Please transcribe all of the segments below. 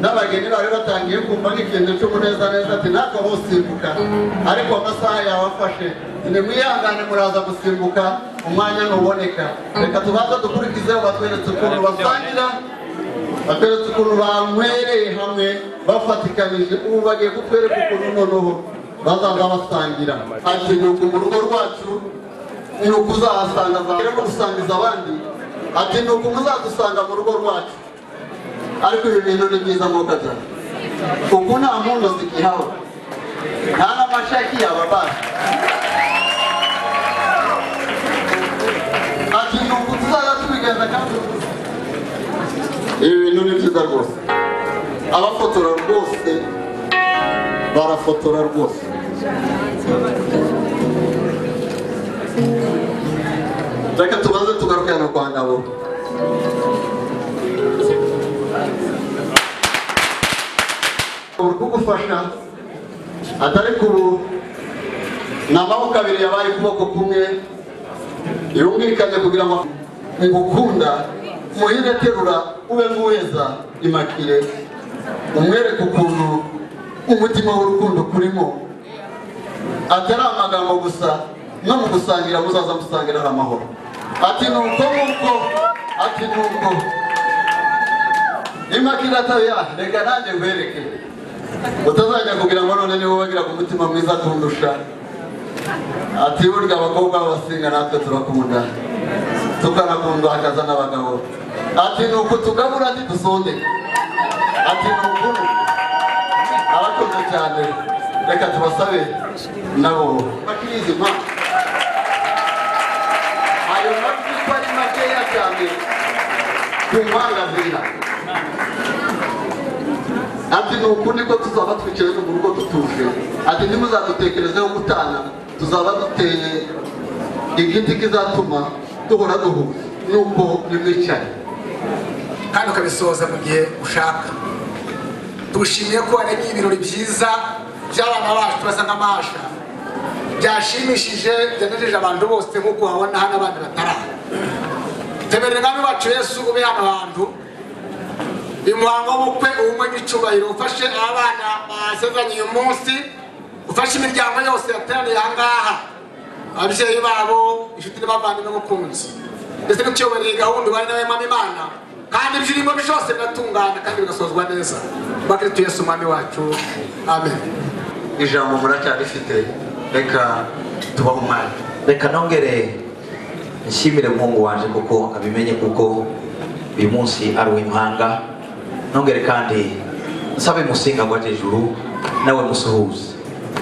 n'abageni bari batangiye kumva nk'ikintu cy'umunezaneza ati natwe usimbuka ariko amasaha yawafashe nimwihangane muraza gusimbuka umwanya ntuboneka reka tubanze dukurikizeho batweretse ukuntu basangira batweretse ukuntu banywereye hamwe bafatikanije ubu bagiye kutwereka ukuntu noneho bazaza basangira ati nuko mu rugo rwacu ni uko uzahasanga zawe no gusangiza abandi ati ni uko muzadusanga mu rugo rwacu ariko ibi bintu ni byiza nk'uko byari ubu nta mpundu zikihawe nta n'amashaki yababasha ati ni uku tuzajya tubigenza kandi rwose ibi bintu ni byiza rwose abafotora rwose barafotora rwose reka tubaze tugaruke hano kwa ngabo uri kugufasha atari ku ni amaboko abiri yabaye ukuboko kumwe yumvikanye kugira ngo ngukunda muhire terura ube nguheza imakire umwereke ukuntu umutima w'urukundo kurimo atari amagambo gusa no mu gusangira muzaza musangira ari amahoro ati ni uko nguko ati ni uko imakira atariya reka nanjye nkwereke utazajya kugira ngo none niba wagira ku mutima mwiza kundusha ati burya abakobwa babasinga natwe turakunda tukanakunda hakaza n'abagabo ati ni uku tugabura ntidusonde ati ni ukuri arakunze cyane reka tubasabe nabo bakirizi ma ayo majwi ko ari makeya cyane kumangazira ati ni uku niko tuzaba twicaye mu rugo dutuje ati ntimuzadutekerezeho gutana tuzaba duteye igiti kizatuma duhora duhuza nuko nimwicaye kandi ukabisohoza mu gihe ushaka tugushimiye ko waremye ibirori byiza by'abana bacu basa nk'amasha byashimishije byanejeje abantu bose nk'uko uhabona hano abandi bataraha temerera umwami wacu yesu ube hano hantu uyu muhango w'ubukwe ubumwe n'icyubahiro ufashe abana basezeranye uyu munsi ufashe imiryango yose yateraniye aha ngaha ababyeyi babo inshuti n'abavandimwe n'umukunzi ndetse n'icyubahiro iyi gahunda ubane nawe mwami imana kandi ibyo urimo byose biratungana kandi bigasozwa neza bakiritu yesu umwami wacu amen ijambo muracyarifite reka tubahe umwanya reka nongere nshimire mungu wanje kuko abimenye kuko uyu munsi ari uw'impanga nongere kandi nsabe musinga ngwa jejuru nawe musuhuze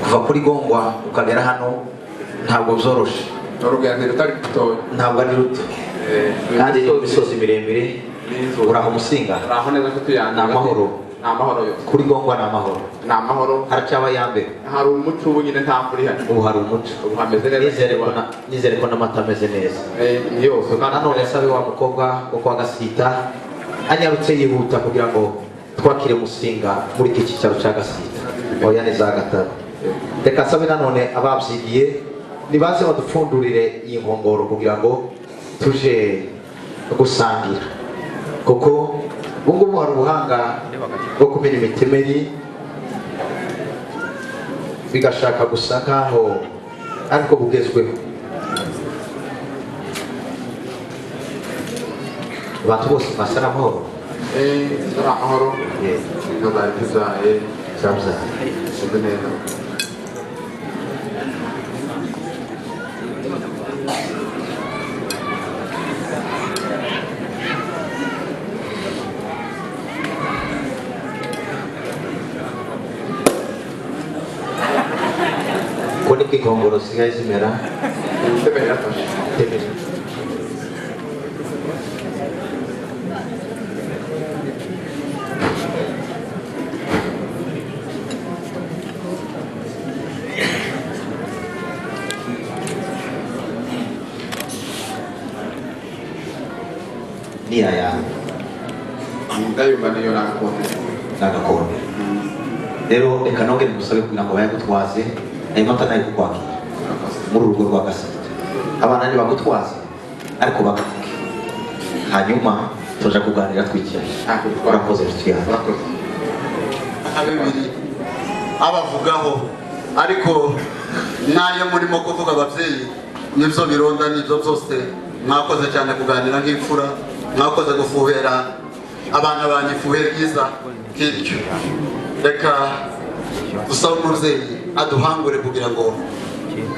kuva kuri gongwa ukagera hano ntabwo byoroshe urugendo rutari rutoya ntabwo ari ruto Eh, kandi imisozi miremire n'inzu uraho musinga hari aho neza nshuti yanjye Ni amahoro. ni amahoro yose kuri gongwa ni amahoro ni amahoro haracyaba ya mbere hari umuco ubu nyine nta mvura ihari ubu hari umuco ubu hameze neza Nizere ko na- nizere ko n'amata ameze neza Eh, ni yose kandi nanone nsabe wa mukobwa wo kwa gasita anyarutse yihuta kugira ngo twakire musinga muri iki cyicaro cya gasita oya ni za gataro reka nsabe nanone ababyigiye nibaze badupfundurire iyi nkongoro kugira ngo tuje gusangira kuko ubungubu hari ubuhanga bwo kumenya imitemeri bigashaka gusa nkaho ariko bugezweho abantu bose basa n'amahoro Eh, ari amahoro Yeah. inka zari zizaye zabyaye zimeze neza ubwo nibwo inkongoro zisigaye zimera imiterere yafashe temera ni aya ndayumva niyo nakunze n'agakombe rero reka nongere musabe kugira ngo bayagutwaze ayo mata nayo kukwakira muri urugo rwa gasita abana ntibagutwaze ariko bagafuke hanyuma tuja kuganira twicaye Ah, kuko- urakoze tujyana urakoze nka bibiri abavugaho ariko n'ayo murimo kuvuga ababyeyi n'ibyo bironda n'ibyo byose mwakoze cyane kuganira nk'imfura mwakoze gufuhera abana banjye ifuhe ryiza nk'iryo reka gusaba umubyeyi aduhangure kugira ngo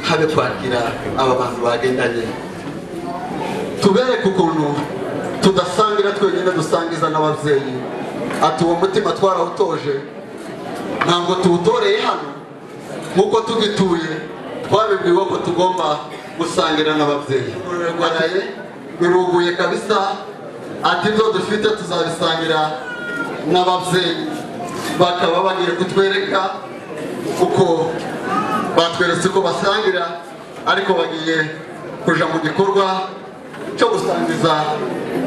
habe kwakira aba bantu bagendanye tubereke ukuntu tudasangira twenyine dusangiza n'ababyeyi ati uwo mutima twarawutoje ntabwo tuwutoreye hano nk'uko tugituye twabibwiwe ko tugomba gusangira n'ababyeyi baraye biruguye kabisa ati ibyo dufite tuzabisangira n'ababyeyi bakaba bagiye kutwereka uko batweretse uko basangira ariko bagiye kuja mu gikorwa cyo gusangiza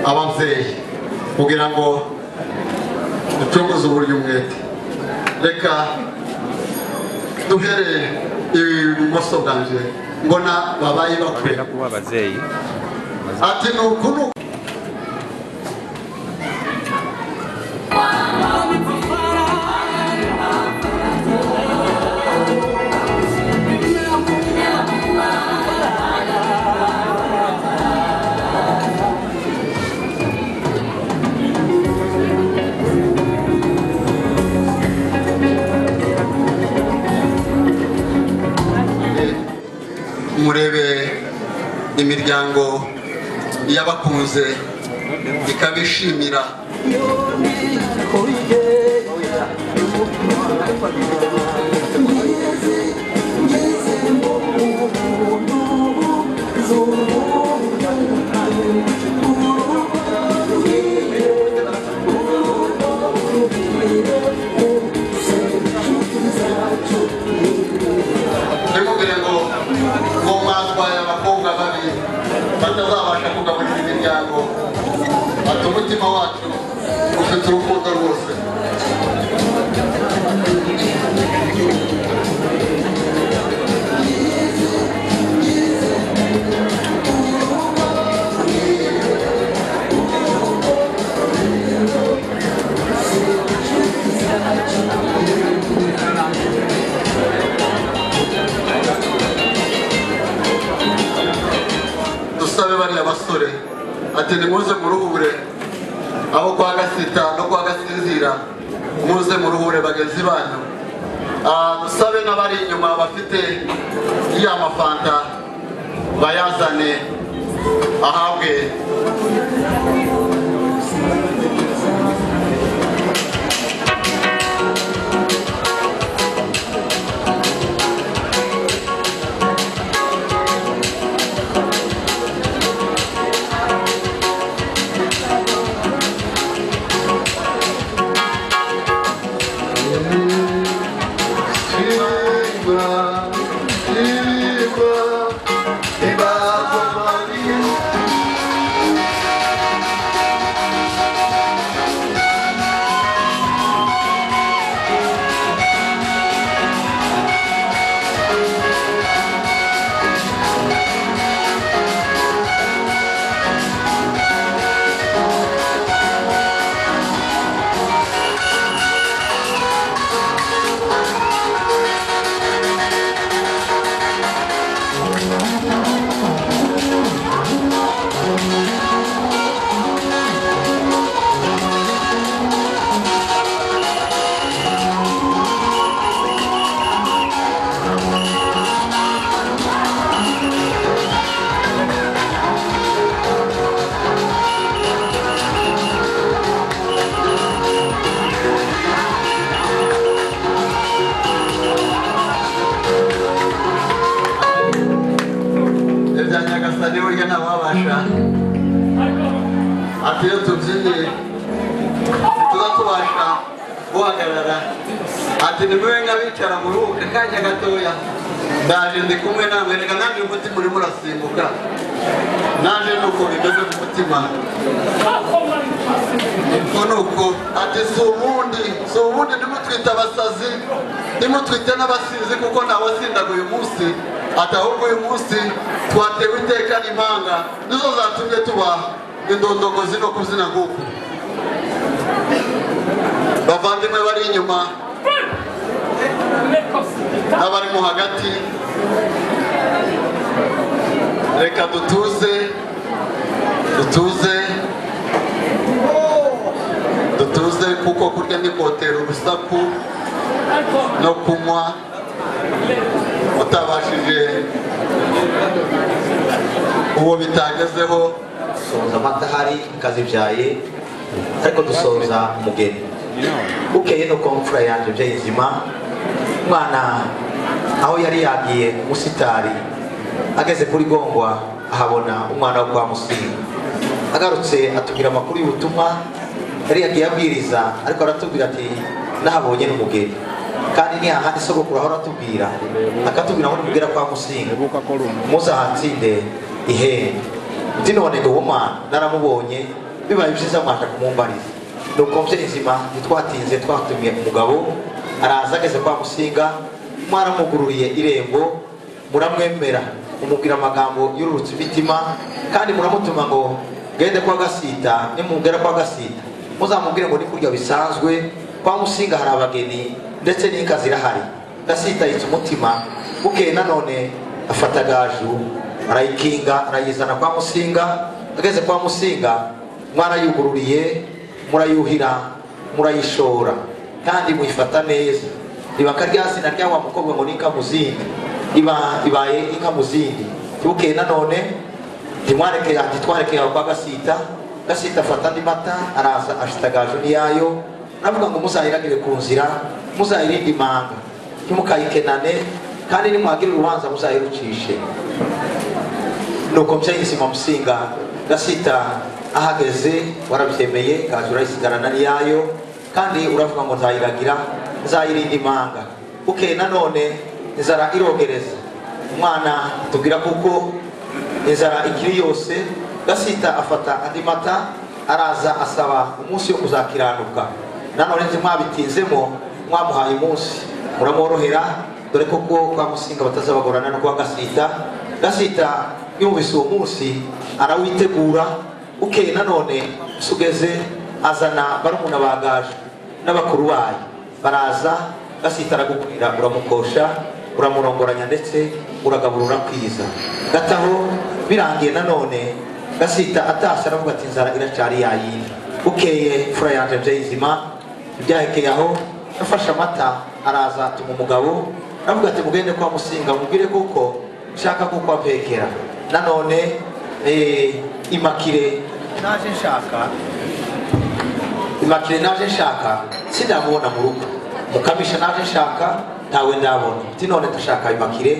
ababyeyi kugira ngo ducogoze uburyo umwete reka duhereye ibumoso bwanje mbona babaye bakwe kubera kuba ababyeyi ati ni uku ni uku murebe imiryango y'abakunze ikabishimira ntimubwire ngo ngo mwatwaye abakobwa babi batazabasha kugaburira imiryango ati umutima wacu ufite urukundo rwose dusabe bariya basore ati nimuze muruhure aho kwa gasita no kwa gasinzira muze muruhure bagenzi banyu Ah, dusabe n'abari inyuma bafite ya mafanta bayazane ahabwe ibya nyagasani burya ntawabasha ati iyo tubyinnye tuba tubasha guhagarara ati nimube nk'abicara mu rubuga akanya gatoya ndaje ndi kumwe namwe reka nanjye umutima urimo urasimbuka naje ni uko bimeze mu mutima uko ni uko ati si ubundi si ubundi ndimutwite abasazi ndimutwite n'abasizi kuko ntawasindaga uyu munsi ati ahubwo uyu munsi twatewe iteka n'impanga nizo zatumye tuba indondogozi no kubyina nk'uku bavandimwe bari inyuma n'abari mo hagati reka dutuze dutuze dutuze kuko kurya ni kotera urusaku no kunywa utabashije uwo bitagezeho dusoza amata ahari kazibyaye ariko dusoza umugeni bukeye nuko mfura yanjye bye nzima umwana aho yari yagiye umusitari ageze kuri gongwa ahabona umwana wo kwa musinga agarutse atubwira amakuru y'ubutumwa yari yagiye abwiriza ariko aratubwira ati nahabonye n'umugeni kandi ni hahandi sogokuru ahora atubwira akatubwira ngo nimugera kwa musinga muzahatsinde ihembe uti none ni umwana naramubonye bibaye byiza mwasha kumumbariza nuko mbyinzima ntitwatinze twatumiye umugabo araza ageze kwa musinga mwaramugururiye irembo muramwemera umubwira amagambo yururutse imitima kandi muramutuma ngo gende kwa gasita nimugera kwa gasita muzamubwire ngo ni kurya bisanzwe kwa musinga hari abageni ndetse n'inka zirahari gasita yitse umutima bukeye nanone afata gaju arayikinga arayizana kwa musinga ageze kwa musinga mwarayugururiye murayuhira murayishora kandi muyifata neza ribaka rya zina ryawa mukobwa ngo ni inkamuzindi iba ibaye inkamuzindi bukeye nanone ntimwareke ati twareke yawe kwa gasita gasita afata andi mata araza ashitagaje n'iyayo aravuga ngo muzayiranire ku nzira muzayirinde imanga ntimukayikenane kandi nimwagira urubanza muzayirucishe nuko mbyayizima musinga gasita ahageze warabyemeye kaza urayisigarana n'iyayo kandi uravuga ngo nzayiragira nzayirinda imanga bukeye nanone inzara irogereza umwana tubwira kuko inzara ikiri yose gasita afata andi mata araza asaba umunsi wo kuzakiranuka nanone ntimwabitinzemo mwamuhaye umunsi muramworohera dore koko kwa musinga batazabagorana no kwa gasita gasita yumvise uwo munsi arawitegura bukeye nanone sugeze azana barumuna bagaje n'abakuru bayo baraza gasita aragukwira uramukosha uramurongoranya ndetse uragaburura kwiza gataho birangiye nanone gasita atashye aravuga ati inzara iracari yayindi bukeye fura yanje byayizima ibyahekeye aho yafashe amata araza atuma umugabo aravuga ati mugende kwa musinga mubwire kuko nshaka kukwapekera nanone eh, imakire naje nshaka imakire naje nshaka sindamubona mu rugo mukamisha naje nshaka ntawe ndabona ti none ndashaka imakire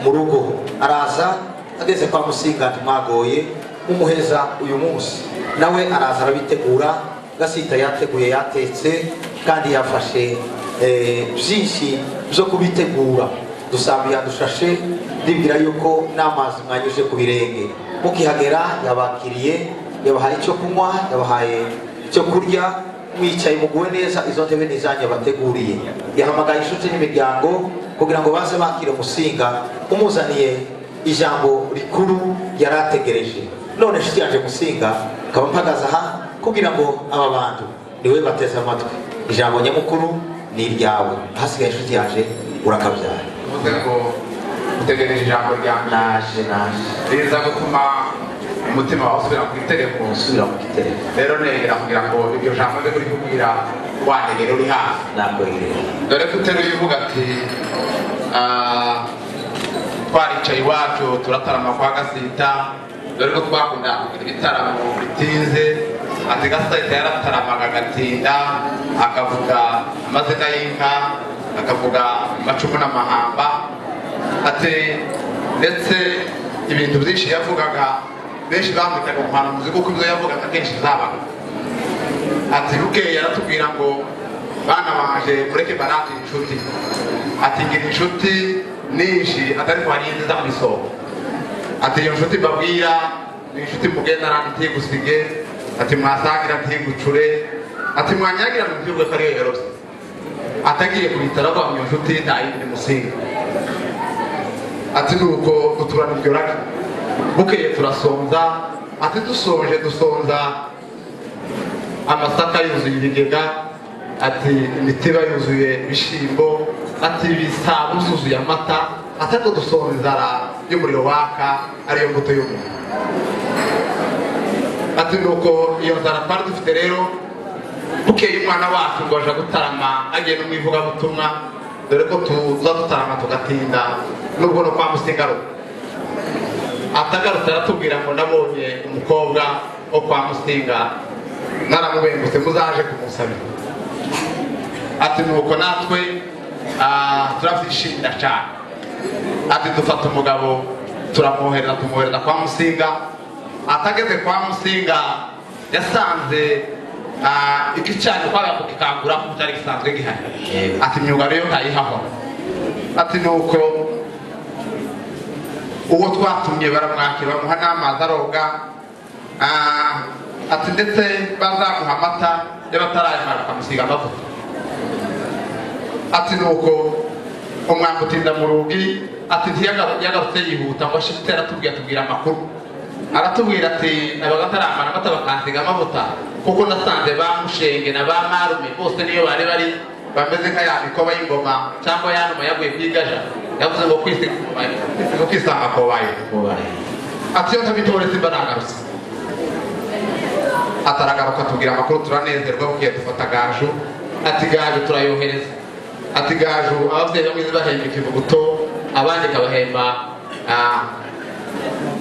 mu rugo araza ageze kwa musinga ntimwagoye mumuheza uyu munsi nawe araza arabitegura gasita yateguye yatetse kandi yafashe eh, byinshi byo kubitegura dusambi yadushashe ndibwira yuko n'amazi mwanyuje ku birenge mukihagera yabakiriye yabahaye icyo kunywa yabahaye icyo kurya mwicaye muguwe neza izo ntebe n'izanjye bateguriye yahamagaye inshuti n'imiryango kugira ngo baze bakire umusinga umuzaniye ijambo rikuru yari ategereje none inshuti yanjje musinga nkaba mpagaze aha kugira ngo aba bantu niwe bateze amatwi ijambo nyamukuru ni iryawe hasigaye inshuti yanjye urakabyara uvuze ngo utegereje ijambo rya mbere naje naje riza gutuma umutima wawe usubira ku itereko gusubira mu gitereko rero negera kugira ngo iryo jambo ryo uri kubwira wanegera uri hafi ntabwo rireba dore ko uteruye uvuga ati "Ah, twaricaye iwacu turatarama kwa gasita dore ko twakunda kugira ibitaramo bitinze ati gasita yarataramaga agatinda akavuga amazina y'inka akavuga amacumu n'amahamba ati ndetse ibintu byinshi yavugaga benshi bamwitaga umuhanuzi kuko ibyo yavugaga akenshi zabaga ati bukeye aratubwira ngo bana banje mureke barate inshuti ati ngira inshuti nyinshi atari kwa nyinshi zo mu isoko ati iyo nshuti mbabwira ni inshuti mugendana ntigusige ati mwasangira ntigucure ati mwanyagira ntibyurwe ko ariyo yorose atagiye ku bitaro agwa iyo nshuti nta yindi musinga ati nuko uturaniryorake bukeye turasonza ati dusoje dusonza amasaka yuzuye ibigega ati imitiba yuzuye ibishyimbo ati ibisabo usuzuye amata atari ko dusohora inzara y'umuriro waka ariyo mbuto y'umuntu ati nuko iyo nzara twari dufite rero bukeye umwana wacu ngo aje gutarama agiye no mu ivugabutumwa dore ko tuza dutarama tugatinda nubwo no kwa musigaruka atagarutse aratubwira ngo nabonye umukobwa wo kwa musinga naramubengutse muzaje kumusabira ati nuko natwe ah, turabyishimira cyane ati dufata umugabo turamwohereza tumwohereza kwa musinga atageze kwa musinga yasanze ah, igicanyo kwaga kukikangura kuko cyari gisanzwe gihari Yego. ati imyuga rero ntayihahora ati nuko uwo twatumye baramwakira bamuha n'amazi aroga Ah, ati ndetse bazamuha amata y'abatarayamara bakamusiga amavuta ati nuko umwambi utinda mu rugi ati ntiyagaru- yagarutse yihuta ngo ashite aratubwira atubwira amakuru aratubwira ati abagataramana amata bakansiga amavuta kuko nasanze ba mushenge na ba marume bose niyo bari bari bameze nka ya mikoba y'ingoma cyangwa ya numa yaguye ku igaja yavuze ngo kwisiga ngo kwisanga kobaye ati iyo ntabitore simba nagarutse ataragaruka atubwira amakuru turanezerwa bukiye dufata gaju ati gaju turayohereza ati gaju ababyeyi bamwe bahemba ikivuguto abandi ikabahemba ah,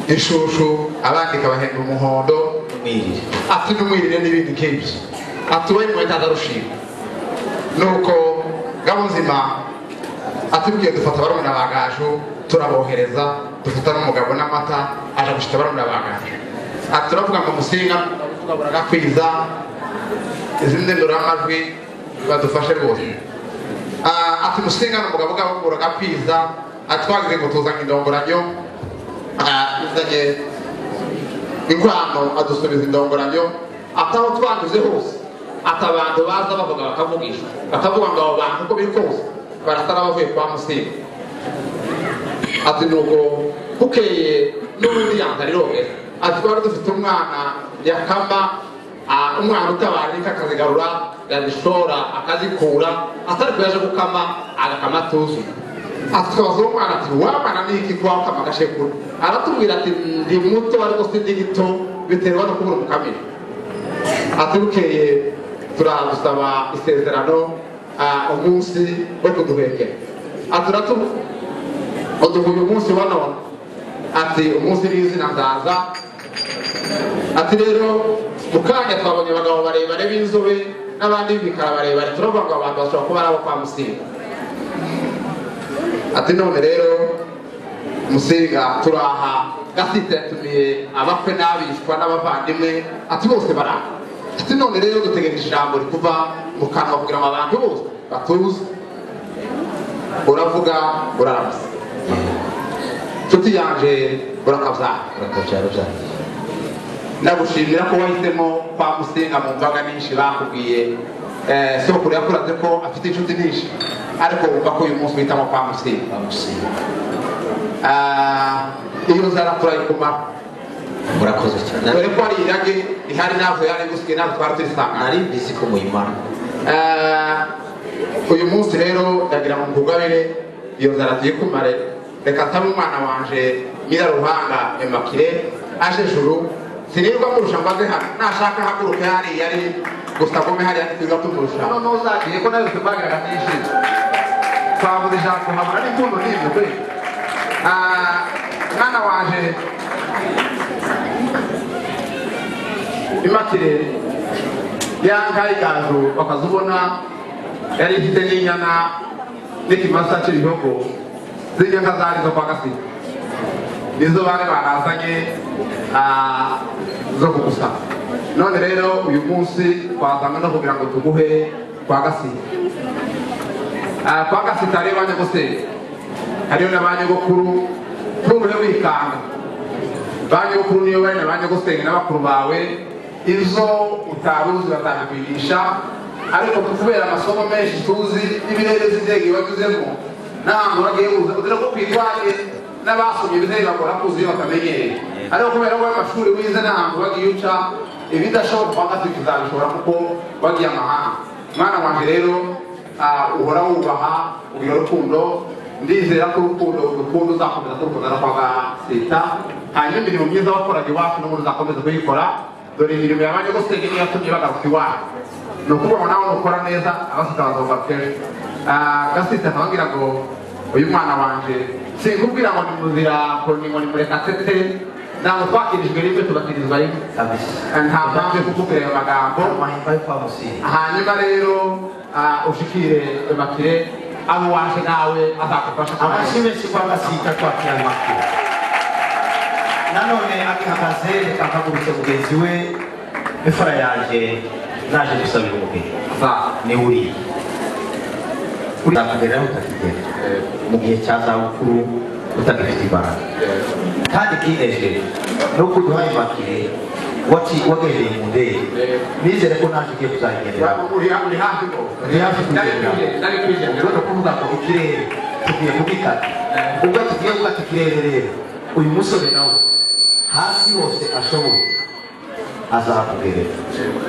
inshushu abandi ikabahemba umuhondo mwirire ati n'umwirire n'ibindi nk'ibyo ati we mwe ntazarushima nuko ngabo nzima atubwiye dufata barumuna ba gaju turabohereza dufata n'umugabo n'amata aje gushita barumuna ba gaju ati turavuga ngo musinga tugabura kwiza izindi nduramajwi badufashe rwose Ah, ati musinga ni umugabo ugabura kwiza atwagize ngo tuzanye indongoranyo Ah, tuzanye inkwano adusubiza indongoranyo ataho twanyuze hose ati abantu baza bavuga bakavugisha bakavuga ngo abo bantu uko biri kose barasa n'abavuye kwa musinga ati nuko bukeye n'ubundi yanga rirogera ati twari dufite umwana yakama ah, umwana utabara inka akazigarura yazishora akazikura atari ko yaje gukama agakama atuzuye atwaza umwana ati wamana n'iki kuba ukama agashekura aratubwira ati ndi muto ariko si ndi gito biterwa no kubura umukamira ati bukeye turagusaba isezerano ah, umunsi wo kuduhekera ati uratu- uduhuye umunsi wa none ati umunsi w'izina ndaza ati rero mu kanya twabonye abagabo barebare b'inzobe n'abandi b'ibikara barebare turavuga ngo abantu bashobora kuba ari abo kwa musinga ati none rero musinga turaha gasita yatumiye abakwe n'abishwa n'abavandimwe ati bose baraha ati none rero dutegereje ijambo rikuva mu kanwa kugira ngo abantu bose batuze uravuga uraramutse nshuti yanjye urakabyara urakabyara byanjye ndagushimira ko wahisemo kwa musinga mu mbaga nyinshi bakubwiye Eh, sokuru yakuraze ko afite inshuti nyinshi ariko wumva ko uyu munsi uhitamo kwa musinga bamusiga Ah, iyo nzara turayikumara murakoze dore cyane Nari- ko hari irage rihari ntabwo yari gusigaye ntabwo twari turisangana nari mbizi ko muyimara Eh, uyu munsi rero ndagira ngo nkugabire iyo nzara tuyikumare reka nsabe umwana wanje nyiraruhanga emakire aje juru sinirwa murusha mbaze hano nashaka haguruke hariya ari gusa agome hariya ntitwirirwa tumurusha hano ntuzagiye ko nawe tubagiraga n'ijisho twavuze ijambo hamara n'impundu n'ibyo pe Ah, mwana wanje imakire yankaye igaju bakazubona yari ifite n'inyana n'ikimasa cy'ibihogo zirya nka zari zo kwa gasita nizo bari barazanye ah, zo kugusaba none rero uyu munsi twazanywe no kugira ngo tuguhe kwa gasita Ah, kwa gasita rero banyagusenge hariyo na ba nyogokuru ntuhure wikanga ba nyogokuru niyo bari na ba nyogosenga n'abakuru bawe izo utaruzi batanakwigisha ariko kubera amasomo menshi tuzi n'ibirere z'indege wanyuzemo ntabwo uragiye uza kugira ngo kwirwanye n'abasomye ibizere bakora kuzi iyo batamenyereye ariko kubera ko amashuri wize ntabwo wagiye uca ibidashoboka kwa gatatu uzabishobora kuko wagiye amahanga mwana wanjye rero ah, uhora wubaha uyu rukundo ndizera ko urukundo urukundo uzakomeza kurukundana kwa gasita hanyuma imirimo myiza wakoraga iwacu n'ubundi uzakomeza kuyikora dore imirimo yabanye gusega niyo yatumye bagaruka iwacu ni ukubaho nawe ukora neza abasita bazumva kenshi Ah, gasita akababwira ngo uyu mwana wanjye sinkubwira ngo ni muzira ngo ni ngo ni murekatete ntabwo twakirijwe rimwe tubakirizwa rimwe kabisa Ah, nta mpamvu yo kukubwira ayo magambo amahimba yo kwa musinga hanyuma rero ah, ushikire bakire abo waje nawe azagufasha abashyi benshi kwa gasita twakira amakuru nanone akihagaze reka mpagurutse mugenzi we imfura yanjje naje gusabira umubiri va ni uriya uzakugeraho utakigera mu gihe cya zabukuru utagifite imbaraga kandi kinejeje ni uko uduhaye imbakire waci- wagendeye mu ndege nizere ko naje ugiye kuzagendera uri hafi ko uri hafi kugendera. ndari kwigendera urabona ko uvuga ngo ikirere tugiye kubikata ubwo tugiye gukata ikirere rero uyu musore nawe hasi hose ashoboye azakugerera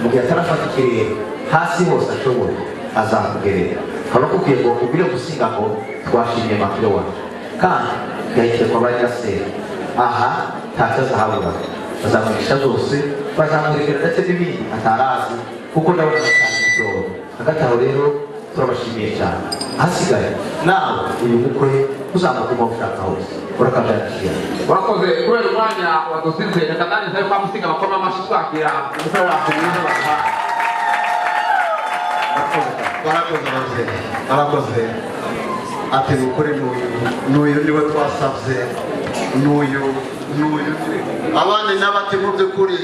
mu gihe atarafata ikirere hasi hose ashoboye azakugerera haba kukwiye ngo ubwire gusinga ngo twashimye makiro wacu kandi gahite kwa banyirasera aha ntacyo azahabura bazamugisha zose bazamurekera ndetse n'ibindi atarazi kuko ndabona atari kubyoro hagati aho rero turabashimiye cyane ahasigaye nawe uyu mukwe uzamuguma ushaka hose urakabyakira warakoze kubera umwanya wadusize reka nanjye nsabe kwa musinga bakoma amashyi twakira umusore wacu mwiza baha barakoze ababyeyi barakoze ati ni ukuri n'uyu n'uyu niwe twasabye n'uyu n'uyu abandi n'abati mu by'ukuri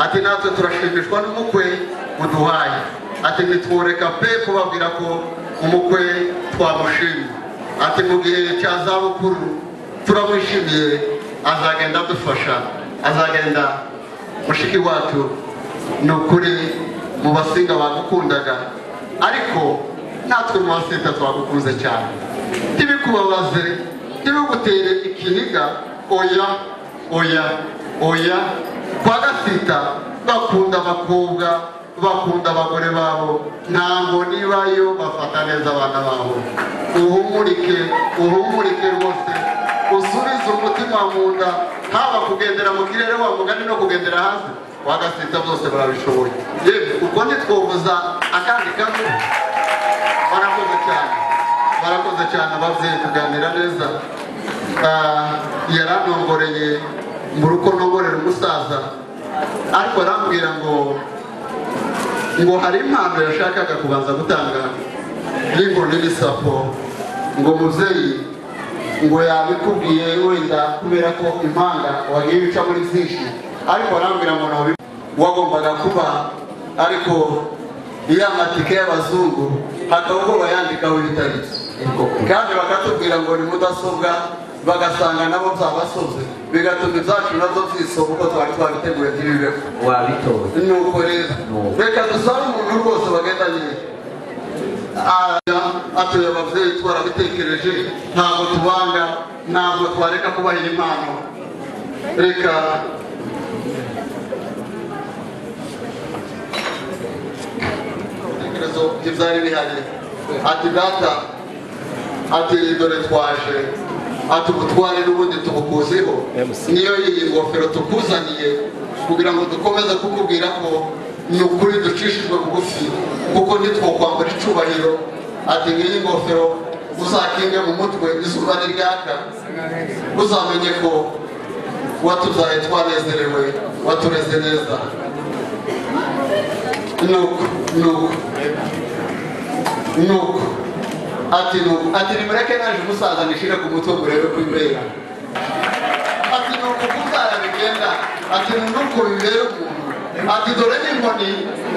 ati natwe turashimishwa n'umukwe uduhaye ati ntitworeka pe kubabwira ko umukwe twamushimye ati mu gihe cya zabukuru turamwishimiye azagenda adufasha azagenda mushiki wacu ni ukuri mu basinga bagukundaga ariko natwe mu basinga twagukunze cyane ntibikubabaze ntibigutere ikiniga oya oya oya kwa gasita bakunda abakobwa bakunda abagore babo ntabwo nibayo bafata neza abana babo uhumurike uhumurike rwose usubize umutima mu nda haba kugendera mu kirere wa mugani no kugendera hasi wagasita byose barabishoboye yewe ubwo ntitwobuza akandi kamwe barakoze cyane barakoze cyane ababyeyi kuganira neza Ah, yaranongoreye mu rugo nongorera umusaza ariko arambwira ngo ngo hari impano yashakaga kubanza gutanga y'inkoni n'isapo ngo mubyeyi ngo yabikubwiye wenda kubera ko impanga wagiye uca muri byinshi ariko arambwira ngo ntabi wagombaga kuba ariko iyo amatike y'abazungu hakaba ubwo bayandikaho ibitariki kandi bakatubwira ngo ni mudasobwa bagasanga nabo byabasoze bigatuma ibyacu nabyo byisoba uko twari twabiteguye ntibibeho wabitoye ni uko rero reka dusabe umuntu rwose bagendanye Aya, atuye ababyeyi twarabitekereje ntabwo tubanga ntabwo twareka kubaha impano reka ibitekerezo bye byari bihari ati data ati dore twaje ati ubutware n'ubundi tubukuziho niyo iyi ngofero tukuzaniye kugira ngo dukomeze kukubwira ko ni ukuri ducishijwe bugufi kuko ntitwokwambara icubahiro ati ngiyi ngofero uzakinge mu mutwe izuba niryaka uzamenye ko watuzaye twanezerewe watureze neza nuko nuko nuko ati nuko ati nimureke naje umusaza nishire ku mutwe ngo urebe ko ibera ati nuko umutara bigenda ati nuko bibera umuntu ati dore n'inkoni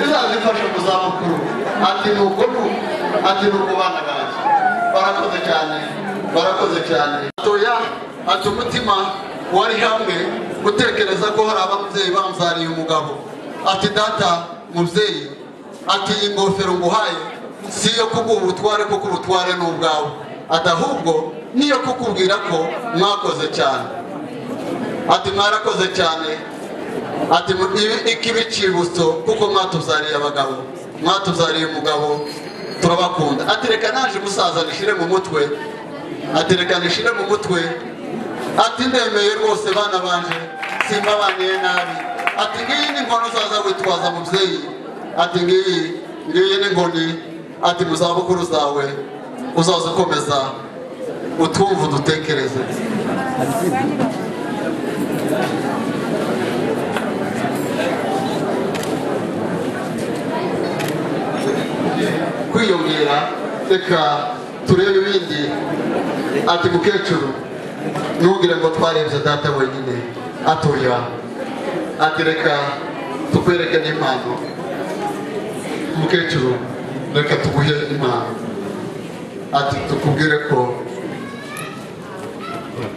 izazifasha mu zabukuru ati nuko nuko ati nuko bana banjye barakoze cyane barakoze cyane atoya ati umutima wari hamwe gutekereza ko hari ababyeyi bamzaniye umugabo ati data mubyeyi ati iyi ngofero nguhaye si iyo kuguha ubutware kuko ubutware ni ubwawe ati ahubwo niyo kukubwira ko mwakoze cyane ati mwarakoze cyane ati mu- ibi- iki bicibutso kuko mwatubyariye abagabo mwatubyariye umugabo turabakunda ati reka naje musaza nishire mu mutwe ati reka nishire mu mutwe ati ndemeye rwose bana banje simbabaniye nabi ati ngiyi ni inkono uzaza witwaza mubyeyi ati ngiyi ngiyi ni inkoni ati mu zabukuru zawe uzaza ukomeza utwumva udutekereze kwiyongera reka turebe ibindi ati mukecuru ntugire ngo twarebye data wenyine atoya ati reka tukwereke n'impano mukecuru reka tuguhe impano ati tukubwire ko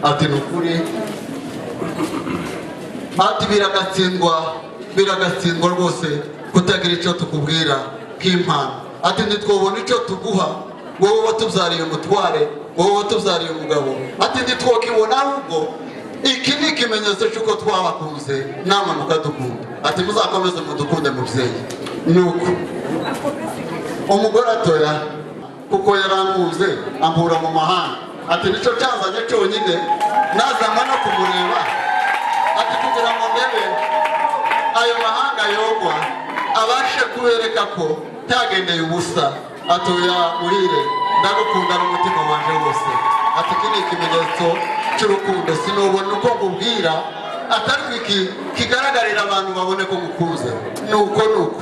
ati ni ukuri ati biragatsindwa biragatsindwa rwose kutagira icyo tukubwira nk'impano ati ntitwobona icyo tuguha wowe watubyariye umutware wowe watubyariye umugabo ati ntitwokibona ahubwo iki ni ikimenyetso cy'uko twabakunze namwe mukadukunda ati muzakomeze mudukunde mubyeyi nuko umugore atoya kuko yaranguze ampura mu mahanga ati nicyo cyazanye cyonyine nazanywe no kumureba ati kugira ngo ndebe ayo mahanga yogwa abashe kubereka ko ntagendeye ubusa atoya muhire ndagukundana umutima wanje wose ati iki ni ikimenyetso cy'urukundo sinubona uko nkubwira atari ko iki kigaragarira abantu babone ko ngukunze nuko nuko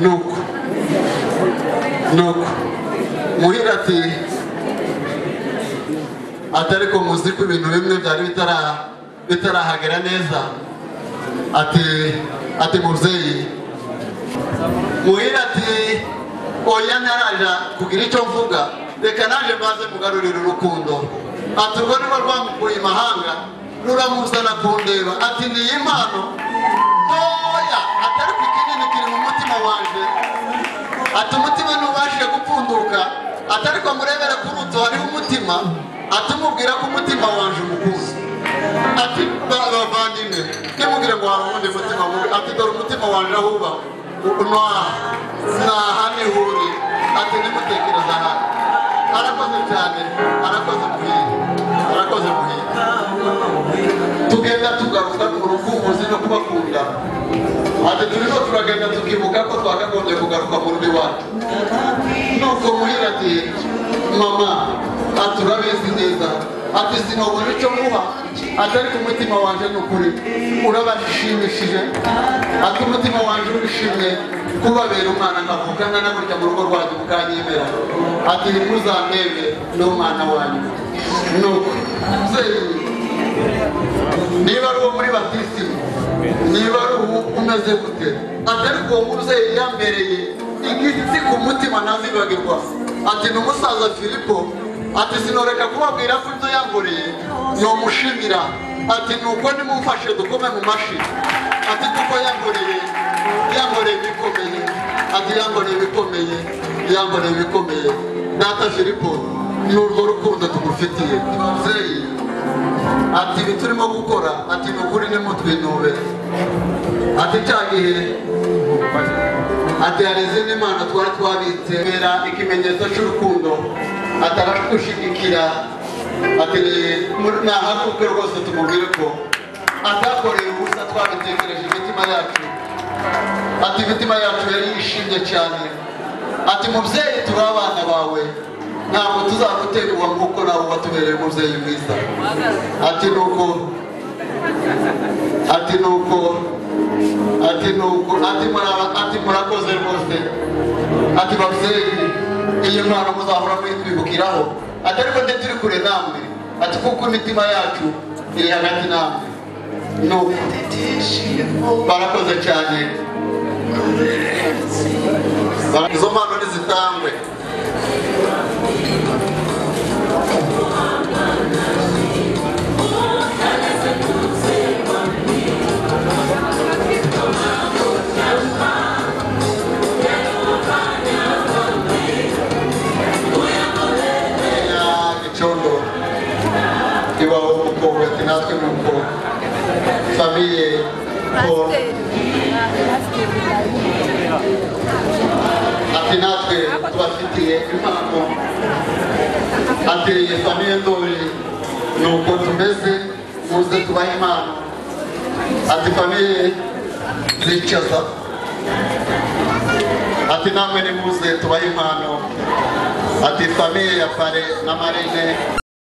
nuko nuko muhire ati ati ariko muzi ko ibintu bimwe byari bitara- bitarahagera neza ati ati mubyeyi muhire ati oya ntarajya kugira icyo mvuga reka naje maze mugarurira urukundo ati urwo ni rwo rwamukuye imahanga ruramuzana kundeba ati ni iyi mpano ntoya atari ku kinini kiri mu mutima wanje ati umutima ntubashije gupfunduka ati ariko murebere kuri utu hariho umutima ati mubwira ko umutima wanje umukuzi ati ba- bavandimwe ntimugire ngo hari uwundi mutima mubi ati dore umutima wanje aho uba naha naha nihuri ati ntimutekereze ahandi arakoze cyane arakoze muhire arakoze muhire tugenda tugaruka ku rukumbuzi no kubakunda ati turimo turagenda tukibuka ko twakagombye kugaruka mu rugo iwacu nuko muhira ati mama ati urabizi neza ati sinabona icyo muha ati ariko umutima wanje ni ukuri urabashimishije ati umutima wanje urishimye kubabera umwana nkavukana na burya mu rugo rwanyu mukanyemera ati ntimuzandebe ni umwana wanyu nuko mubyeyi niba ari uwo muri batisi niba ari uwo umeze gute atari uwo mubyeyi yambereye igiti ku mutima ntazibagirwa ati ni umusaza filipo ati sinoreka kubabwira ko ibyo yangoreye nomushimira ati nuko nimumfashe dukome mu mashi ati kuko yangoreye yangoreye ibikomeye ati yangoreye ibikomeye yangoreye ibikomeye data filipo ni urwo rukundo tugufitiye mubyeyi ati ibi turimo gukora ati ni ukuri nimutwinube ati cya gihe ati hari izindi mana twari twabitse bera ikimenyetso cy'urukundo ataradushigikira ati ni- muri- ni ahakubwe rwose tumubwire ko atakoreye ubusa twabitekereje imitima yacu ati imitima yacu yari yishimye cyane ati mubyeyi turi abana bawe ntabwo tuzaguterwa nk'uko nawe watubereye umubyeyi mwiza ati nuko ati nuko ati nuko ati muraba- ati murakoze rwose ati babyeyi iyi mpano muzahora mwitwibukiraho ati ariko nde turi kure namwe ati kuko imitima yacu iri hagati namwe nuko barakoze cyane izo mpano nizitangwe gicondo iwawe mukobwa ati natwe nuko famiye ko Pasiteri. Pasiteri. ati ati natwe tubafitiye impano ateye famiye ndoli nuko tumeze muze tubahe impano ati famiye zicaza ati namwe nimuze tubahe impano ati famiye ya fare na marine